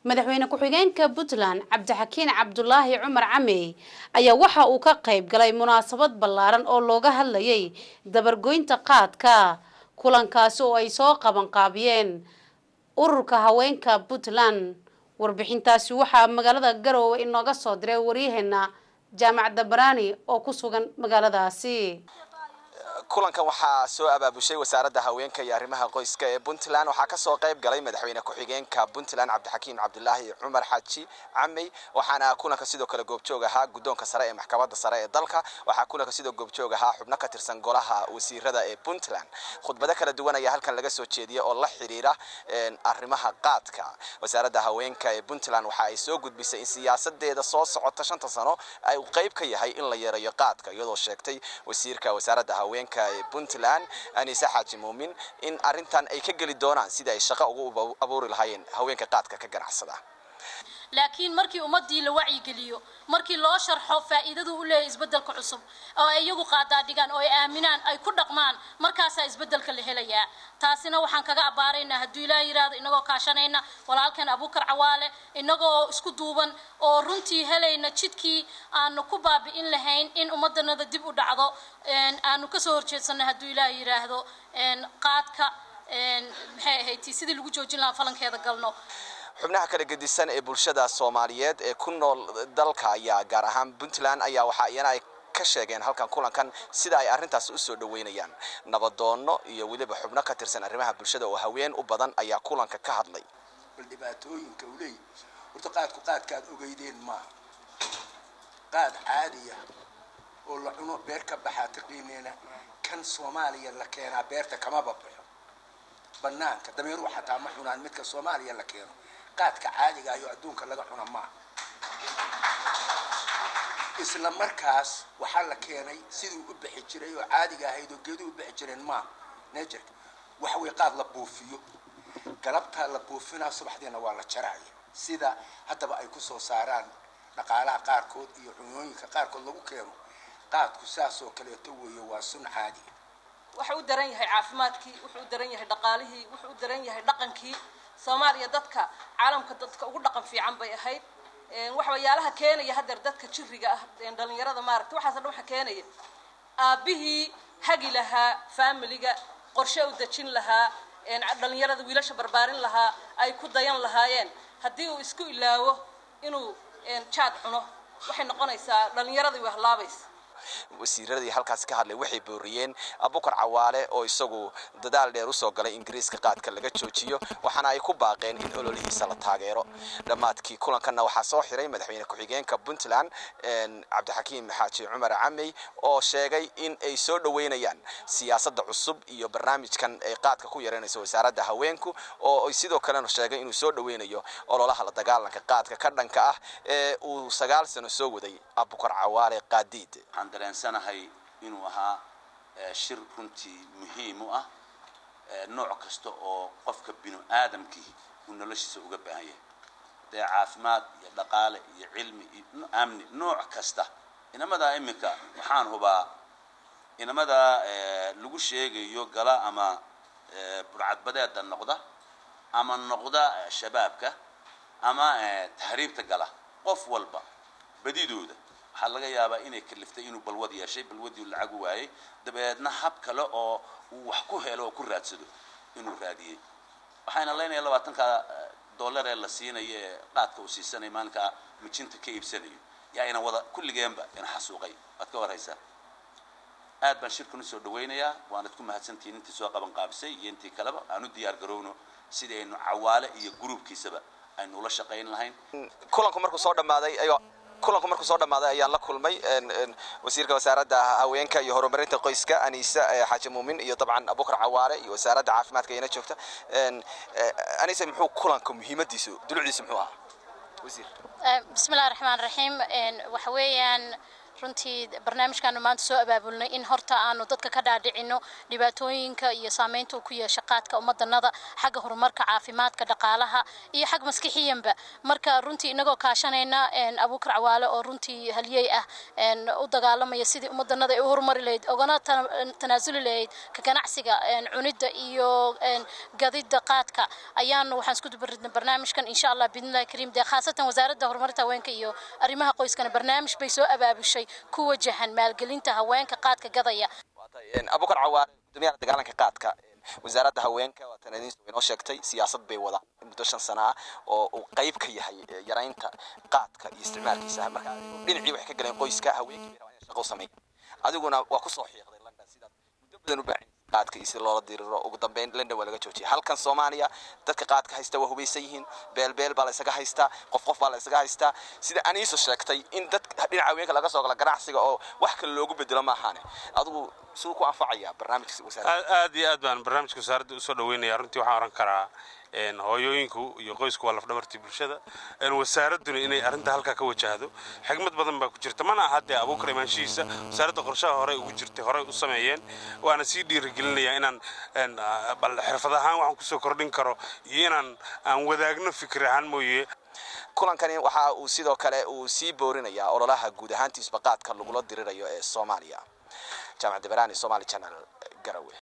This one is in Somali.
madaxweyne ku-xigeenka puntland cabdixakiin cabdulaahi cumar camey ayaa waxa uu ka qayb galay munaasabad ballaaran oo looga hadlayay dabargoynta qaadka kulankaasi oo ay soo qabanqaabiyeen ururka haweenka puntland warbixintaasi waxaa magaalada garoowe inooga soo diray waryaheena jaamacadda baraani oo ku sugan magaaladaasi kulankan waxaa soo abaabushay wasaaradda haweenka iyo arrimaha qoyska ee puntland waxaa kasoo qayb galay madaxweyne ku-xigeenka puntland cabdixakiim cabdulaahi cumar xaaji camey waxaana kulanka sidoo kale goobjoog ahaa guddoonka sare ee maxkamadda sare ee dalka waxaa kulanka sidoo goobjoog ahaa xubno ka tirsan golaha wasiirada ee puntland khudbado kala duwan ayaa halkan laga soo jeediyay oo la xiriira arrimaha qaadka wasaaradda haweenka ee puntland waxa ay soo gudbisay in siyaasadeeda soo socota shanta sano ay qayb ka yahay in la yareeyo qaadka iyadoo sheegtay wasiirka wasaaradda haweenka ee puntland anise xaaji muumin in arrintan ay ka geli doonaan sidii ay shaqo ugu abuuri lahaayeen haweenka qaadka ka ganacsada laakiin markii ummadii la wacyigeliyo markii loo sharxo faa'iidadu u leeyahay isbeddelka cusub oo ay iyagu qaadaa dhigaan oo ay aaminaan ay ku dhaqmaan markaasaa isbeddelka la helayaa taasina waxaan kaga abbaaraynaa hadduu ilaah yidhaahdo inagoo kaashanayna walaalkan abuukar cawaale inagoo isku duuban oo runtii helayna jidkii aanu ku baabi'in lahayn in ummaddanada dib u dhacdo aanu kasoo horjeedsanno hadduu ilaah yidhaahdo qaadka maxay ahayd sidii lagu joojin lahaa falankeeda galno xubnaha kala gedisan ee bulshada soomaaliyeed ee ku nool dalka ayaa gaar ahaan puntland ayaa waxa iyana ay ka sheegeen halkan kulankan sida ay arrintaas u soo dhaweynayaan nabadoono iyo weliba xubno ka tirsan arrimaha bulshada oo haween u badan ayaa kulanka ka hadlay bal dhibaatooyinka uu leeyahy horta qaadku qaadkaad ogeydeen maaha qaad caadiya oo la cuno beer ka baxaa taqiineena kan soomaaliya la keenaa beerta kamaba baxo banaanka dameeruhu xataa ma cunaan midka soomaaliya la keeno qaadka caadiga ayo adduunka laga cuna maaha isla markaas waxaa la keenay siduu u bixi jiray oo caadiga ahayd oo geeduhu u bixi jireen maaha nejerka waxa way qaad la buufiyo galabtaa la buufinaa subaxdiina waa la jaraya sida haddaba ay kusoo saaraan dhaqaalaha qaarkood iyo cunooyinka qaarkood lagu keeno qaadku saas oo kaleeto weeye waa sun caadiya wuxuu u daran yahay caafimaadkii wuxuu u daran yahay dhaqaalihii wuxuu u daran yahay dhaqankii soomaaliya dadka caalamka dadka ugu dhaqan fiican bay ahayd waxyaalaha keenaya hadeer dadka jiriga ah dhalinyarada maaragta waxaas dhan waxa keenaya aabbihii hagi lahaa familiga qorshe u dejin lahaa dhalinyarada wiilasha barbaarin lahaa ay ku dayan lahaayeen haddii uu isku ilaawo inuu jaad cuno waxay noqonaysaa dhalinyaradii way halaabaysa wasiiradii halkaasi ka hadlay waxay booriyeen abukar cawaale oo isagu dadaal dheer usoo galay ingiriiska qaadka laga joojiyo waxaana ay ku baaqeen in ololihiisa la taageero dhammaadkii kulankanna waxaa soo xiray madaxweyne ku-xigeenka puntland cabdixakiim xaaji cumar camey oo sheegay in ay soo dhoweynayaan siyaasadda cusub iyo barnaamijkan ay qaadka ku yareynayso wasaaradda haweenku oo ay sidoo kalena sheegay inuu soo dhoweynayo ololaha la dagaalanka qaadka ka dhanka ah ee uu sagaal sano soo waday abukar cawaale qaadiid waxaan dareensanahay inuu ahaa shir runtii muhiim u ah nooc kasta oo qofka binu aadamkii uu noloshiisa uga baahan yahay dee caafimaad iyo dhaqaale iyo cilmi iyo amni nooc kasta inamadaa iminka waxaan hubaa inamadaa lagu sheegayo gala ama burcadbadeeda noqda ama noqda shabaabka ama tahriibta gala qof walba badidooda waxaa laga yaabaa inay kaliftay inuu balwad yeeshay balwadii lacag u waayey dabeedna hab kale oo uu wax ku helo oo ku raadsado inuu raadiyey waxayna leynaya labaatanka dollar ee la siinayo ee qaadka uu siisanaya maalinkaa mijinta ka iibsanayo yaa ina wada kulligeenba ina xasuuqay waad ka warhaysaa aad baan shirkan usoo dhawaynayaa waanad ku mahadsantihiin intii soo qaban qaabisay iyo intii kaleba aan u diyaar garowno sidii aynu cawaale iyo gruubkiisaba aynu ula shaqayn lahayn kulanku markuu soo dhammaaday ayuu kulanku markuu soo dhammaaday ayaan la kulmay wasiirka wasaaradda haweenka iyo horumarinta qoyska aniise xaaji muumin iyo dabcan abukar cawaale iyo wasaaradda caafimaadka iyana joogta aniise muxuu kulanka muhiimadiisu dulucdiisu muxuu ahaa wasiir bismillahi raxmaan raxiim waxa weeyaan runtii barnaamijkaanu maanta soo abaabulnay in horta aanu dadka ka dhaadhicino dhibaatooyinka iyo saameynta uu ku yeesha qaadka ummadanada xagga horumarka caafimaadka dhaqaalaha iyo xag maskixiyanba marka runtii inagoo kaashanayna abuukar cawaale oo runtii halyey ah u dagaalamaya sidii ummadanada ay u horumari lahayd ogana tanaasuli lahayd ka ganacsiga cunidda iyo gadida qaadka ayaanu waxaan isku dubaridnay barnaamijkan insha allah biidnillahi kariim dee khaasatan wasaaradda horumarinta haweenka iyo arrimaha qoyskana barnaamij bay soo abaabushay ku wajahan maalgelinta haweenka qaadka gadaya abukar cawaare gudoomiyaha dagaalanka qaadka wasaaradda haweenka waatan idin inoo sheegtay siyaasad bay wadaan muddo shan sano ah oo uu qayb ka yahay yaraynta qaadka iyo isticmaalkiisa marka dhinacii waxay ka galeen qoyska haweenkii bay rabaan inay shaqo u sameeyaan adiguna waa kusoo xiiqday london sidaad muddo badan u baahan qaadka iyo si loola diriro ugu dambeyn london waa laga joojiyay halkan soomaaliya dadka qaadka haysta waa hubaysan yihiin beelbeel baa la isaga haystaa qof qof baa la isaga haystaa sida aniiso sheegtay in dad dhinaca haweenka laga soo gala ganacsiga oo wax kale loogu bedelo maahaane adigu siduu ku anfacaya barnaamijka wasaaradda aad iyo aad baan barnaamijka wasaaradda usoo dhaweynaya runtii waxaan oran karaa hooyooyinku iyo qoysku waa lafdhabartii bulshada wasaaradduna inay arrinta halkaa ka wajahdo xigmad badan baa ku jirta mana aha dee abuukar imaanshihiisa wasaaradda qorshaha horey ugu jirtay horey u sameeyeen waana sii dhiirigelinayaa inaan bal xirfad ahaan waxaan kusoo kordhin karo iyo inaan aan wadaagno fikir ahaan mooye kulankani waxa uu sidoo kale uu sii boorinayaa ololaha guud ahaantiisba qaadka lagula dirirayo ee soomaaliya jaamac deberani somali channel garawe